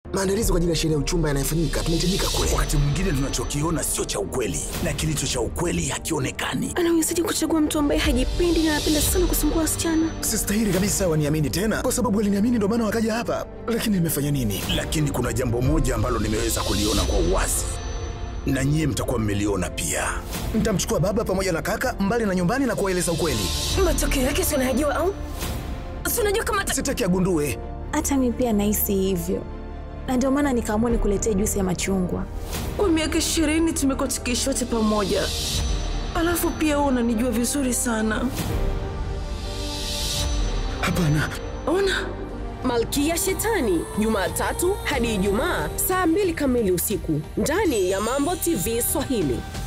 Maandalizi kwa ajili ya sherehe ya uchumba yanayofanyika, tunahitajika kule. Wakati mwingine tunachokiona sio cha ukweli, na kilicho cha ukweli hakionekani. Anawezaje kuchagua mtu ambaye hajipendi na anapenda sana kusumbua wasichana? Sistahili kabisa waniamini tena, kwa sababu waliniamini ndio maana wakaja hapa. Lakini nimefanya nini? Lakini kuna jambo moja ambalo nimeweza kuliona kwa uwazi, na nyie mtakuwa mmeliona pia. Nitamchukua baba pamoja na kaka mbali na nyumbani na kuwaeleza ukweli. Matokeo yake si unayajua au? Si unajua kama ata- Sitaki agundue. Hata mi pia nahisi hivyo, na ndio maana nikaamua nikuletee juisi ya machungwa. kwa miaka ishirini tumekuwa tukiishi wote pamoja, alafu pia wewe unanijua vizuri sana. Hapana, Ona, Malkia Shetani, Jumatatu hadi Ijumaa saa mbili kamili usiku ndani ya Mambo TV Swahili.